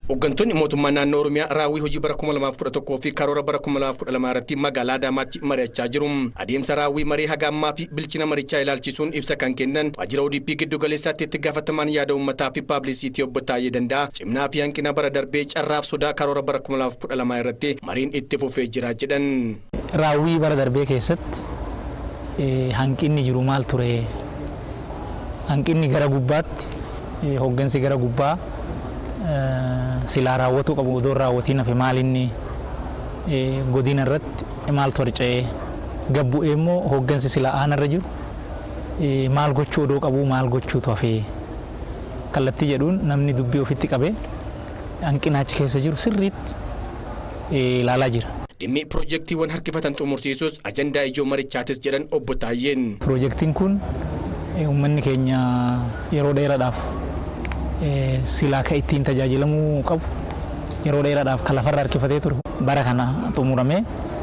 Hooggantoonni mootummaa naannoo Oromiyaa raawwii hojii bara 2011 fi karoora bara 2012 irratti magaalaa Adaamaatti mari'achaa jiru. Adeemsa raawwii marii haga ammaa fi bilchina marichaa ilaalchisuun ibsa kan kennan waajjira ODP giddu galeessaatti itti gaafatamaan yaada uummataa fi paablisiitii obbo Taayyee Danda'a. Cimnaa fi hanqina bara darbee carraaf sodaa karoora bara 2012 irratti mariin itti fufee jira jedhan. Raawwii bara darbee keessatti hanqinni jiru maal ture? Hanqinni gara gubbaatti hooggansi gara gubbaa silaa raawwatu qabu odoo raawwatiin hafe maal inni godina irratti maal torca'ee gabbu'ee immoo hooggansi silaa aanarra jiru maal gochuu odoo qabu maal gochuutu hafe kallattii jedhuun namni dubbii ofitti qabee hanqinaachi keessa jiru sirriitti ilaalaa jira. Dhimmi piroojeektiiwwan harkifatan xumursiisuus ajandaa ijoo marichaatis jedhan obbo Taayyeen. Piroojeektiin kun uummanni keenya yeroo dheeraadhaaf silaa ka ittiin tajaajilamuu qabu yeroo dheeraadhaaf kan lafarra harkifatee ture bara kana xumuramee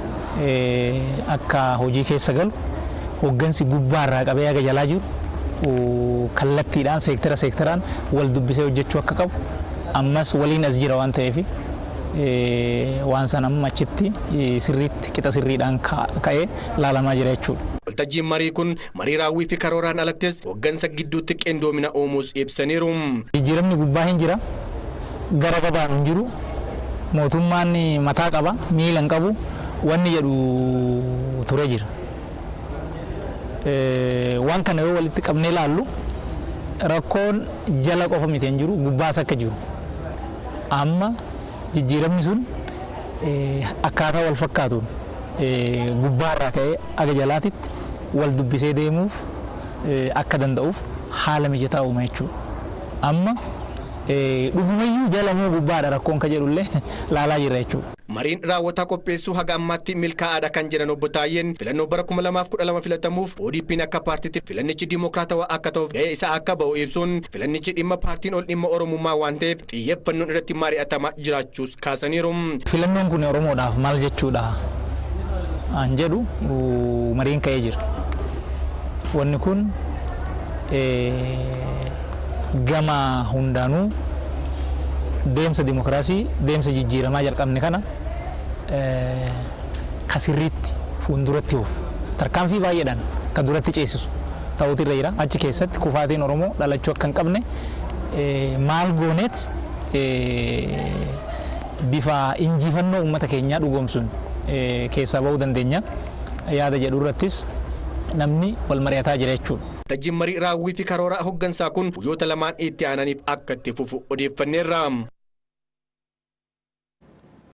akka hojii keessa galu hooggansi gubbaarraa qabee haga jalaa jiru kallattiidhaan seektara seektaraan wal dubbisee hojjechuu akka qabu ammas waliin as jira waan ta'eef waan san amma achitti sirriitti qixa sirriidhaan ka'ee laalamaa jira jechuudha. Waltajjiin marii kun marii raawwii fi karooraan alattis hooggansa gidduutti qindoomina uumuus ibsaniiru. Jijjiiramni gubbaa hin jira gara gabaan hin jiru mootummaan mataa qaba miila hin qabu wanni jedhu ture jira. Waan kana yoo walitti qabnee ilaallu rakkoon jala qofa miti hin jiru gubbaas akka jiru amma jijjiiramni sun akkaataa wal fakkaatuun gubbaarraa ka'ee aga jalaatitti wal dubbisee deemuuf akka danda'uuf haala mijataa uuma jechuudha. Amma dhugumayyuu jala moo gubbaadha rakkoon ka jedhullee laalaa jirra jechuudha. Mariin raawwataa qopheessuu haga ammaatti milkaa'aadha kan jedhan obbo Taayyeen filannoo bara 2012 filatamuuf ODP'n akka paartiitti filannichi dimokiraatawaa akka ta'uuf gahee isaa akka ba'u ibsuun filannichi dhimma paartiin ol dhimma Oromummaa waan ta'eef xiyyeeffannoon irratti mari'atamaa jiraachuus kaasaniiru. Filannoon kun Oromoodhaaf maal jechuudha? an jedhu mariin ka'ee jira. Wanni kun gama hundaanuu deemsa dimokiraasii deemsa jijjiiramaa jalqabne kana ka sirriitti fuulduratti oofu tarkaanfii baay'eedhaan ka duratti ceesisu ta'uutu irra jira achi keessatti kufaatiin Oromoo dhalachuu akka hin qabne maal gooneet bifa injifannoo uummata keenyaa dhugoomsuun keessaa bahuu dandeenya yaada jedhu irrattis namni wal mari'ataa jira jechuudha. Tajjiin marii raawwii fi karoora hooggansaa kun guyyoota lamaan itti aananiif akka itti fufu odeeffanneerra.